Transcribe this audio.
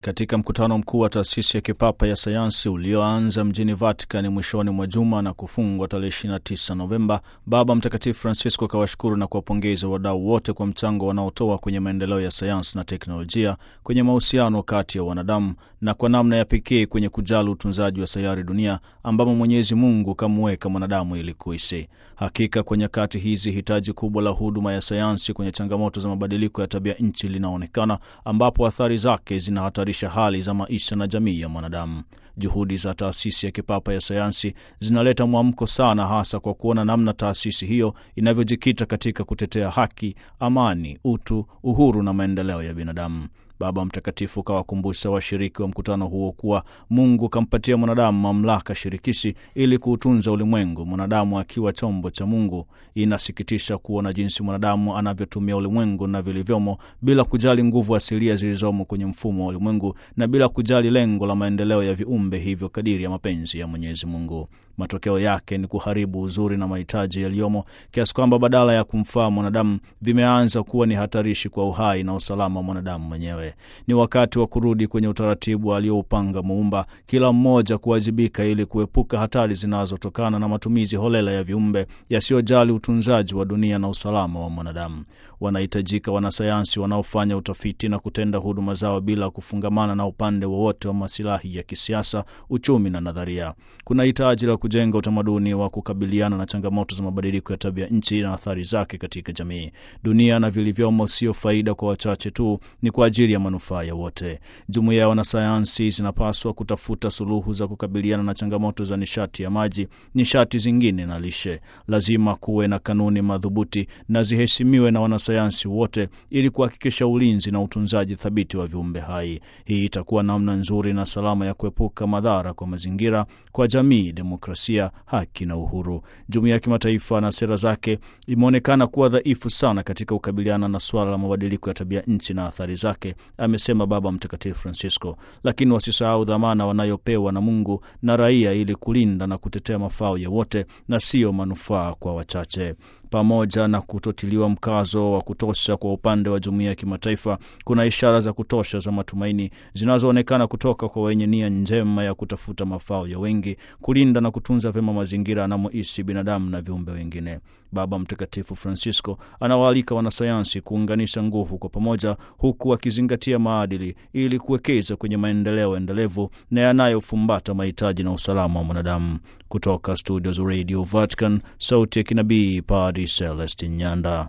Katika mkutano mkuu wa taasisi ya kipapa ya sayansi ulioanza mjini Vatican mwishoni mwa juma na kufungwa tarehe 29 Novemba, Baba Mtakatifu Francisco akawashukuru na kuwapongeza wadau wote kwa mchango wanaotoa kwenye maendeleo ya sayansi na teknolojia, kwenye mahusiano kati ya wanadamu na kwa namna ya pekee kwenye kujali utunzaji wa sayari dunia ambamo Mwenyezi Mungu kamuweka mwanadamu ili kuishi. Hakika kwa nyakati hizi hitaji kubwa la huduma ya sayansi kwenye changamoto za mabadiliko ya tabia nchi linaonekana, ambapo athari zake zinahatarisha hali za maisha na jamii ya mwanadamu. Juhudi za taasisi ya kipapa ya sayansi zinaleta mwamko sana, hasa kwa kuona namna taasisi hiyo inavyojikita katika kutetea haki, amani, utu, uhuru na maendeleo ya binadamu. Baba Mtakatifu kawakumbusha washiriki wa mkutano huo kuwa Mungu kampatia mwanadamu mamlaka shirikishi ili kuutunza ulimwengu, mwanadamu akiwa chombo cha Mungu. Inasikitisha kuona jinsi mwanadamu anavyotumia ulimwengu na vilivyomo bila kujali nguvu asilia zilizomo kwenye mfumo wa ulimwengu na bila kujali lengo la maendeleo ya viumbe hivyo kadiri ya mapenzi ya Mwenyezi Mungu. Matokeo yake ni kuharibu uzuri na mahitaji yaliyomo kiasi kwamba badala ya kumfaa mwanadamu vimeanza kuwa ni hatarishi kwa uhai na usalama wa mwanadamu mwenyewe. Ni wakati wa kurudi kwenye utaratibu alioupanga Muumba, kila mmoja kuwajibika ili kuepuka hatari zinazotokana na matumizi holela ya viumbe yasiyojali utunzaji wa dunia na usalama wa mwanadamu. Wanahitajika wanasayansi wanaofanya utafiti na kutenda huduma zao bila kufungamana na upande wowote wa, wa masilahi ya kisiasa, uchumi na nadharia. Kuna hitaji la kujenga utamaduni wa kukabiliana na changamoto za mabadiliko ya tabia nchi na athari zake katika jamii. Dunia na vilivyomo sio faida kwa wachache tu, ni kwa ajili ya manufaa ya wote. Jumuiya ya wanasayansi zinapaswa kutafuta suluhu za kukabiliana na changamoto za nishati ya maji, nishati zingine na lishe. Lazima kuwe na kanuni madhubuti na ziheshimiwe na wanasayansi wote ili kuhakikisha ulinzi na utunzaji thabiti wa viumbe hai. Hii itakuwa namna nzuri na salama ya kuepuka madhara kwa mazingira, kwa jamii, demokrasia, haki na uhuru. Jumuiya ya kimataifa na sera zake imeonekana kuwa dhaifu sana katika kukabiliana na suala la mabadiliko ya tabia nchi na athari zake, amesema Baba Mtakatifu Francisco. Lakini wasisahau dhamana wanayopewa na Mungu na raia ili kulinda na kutetea mafao ya wote na siyo manufaa kwa wachache. Pamoja na kutotiliwa mkazo wa kutosha kwa upande wa jumuiya ya kimataifa, kuna ishara za kutosha za matumaini zinazoonekana kutoka kwa wenye nia njema ya kutafuta mafao ya wengi, kulinda na kutunza vyema mazingira anamoishi binadamu na viumbe wengine. Baba Mtakatifu Francisco anawaalika wanasayansi kuunganisha nguvu kwa pamoja, huku akizingatia maadili ili kuwekeza kwenye maendeleo endelevu na yanayofumbata mahitaji na usalama wa mwanadamu. Kutoka studio za Radio Vatican, sauti ya kinabii Padri Celestin Nyanda.